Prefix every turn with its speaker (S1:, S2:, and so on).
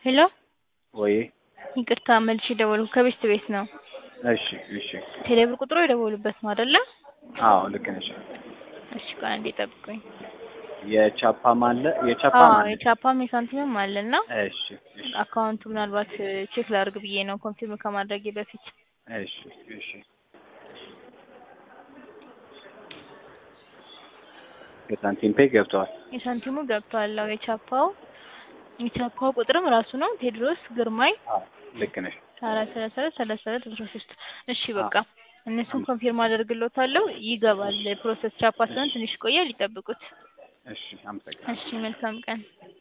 S1: ሄሎ
S2: ወይ
S1: ይቅርታ መልሼ ደወልኩ ከቤት ቤት ነው።
S2: እሺ እሺ
S1: ቴሌብር ቁጥሩ የደወሉበት ነው አይደለ?
S2: አዎ ልክ ነሽ።
S1: እሺ ቆይ አንዴ ጠብቁኝ።
S2: የቻፓም አለ የቻፓም
S1: አዎ
S2: አለ።
S1: የቻፓም የሳንቲምም አለ እና
S2: እሺ እሺ
S1: አካውንቱ ምናልባት ቼክ ላድርግ ብዬ ነው ኮንፊርም ከማድረጌ በፊት።
S2: እሺ እሺ የሳንቲም ፔይ ገብተዋል።
S1: የሳንቲሙ ገብቷል። አዎ የቻፓው የቻፓው ቁጥርም ራሱ ነው ቴድሮስ ግርማይ
S2: አዎ ልክ ነሽ።
S1: አራት ሰላሳ አራት ሰላሳ አራት አስራ ሶስት እሺ በቃ እነሱን ኮንፊርም አደርግሎታለሁ። ይገባል ፕሮሰስ ቻፓ ስለሆነ ትንሽ ይቆያል፣ ይጠብቁት።
S2: እሺ አመሰግናለሁ።
S1: እሺ መልካም ቀን።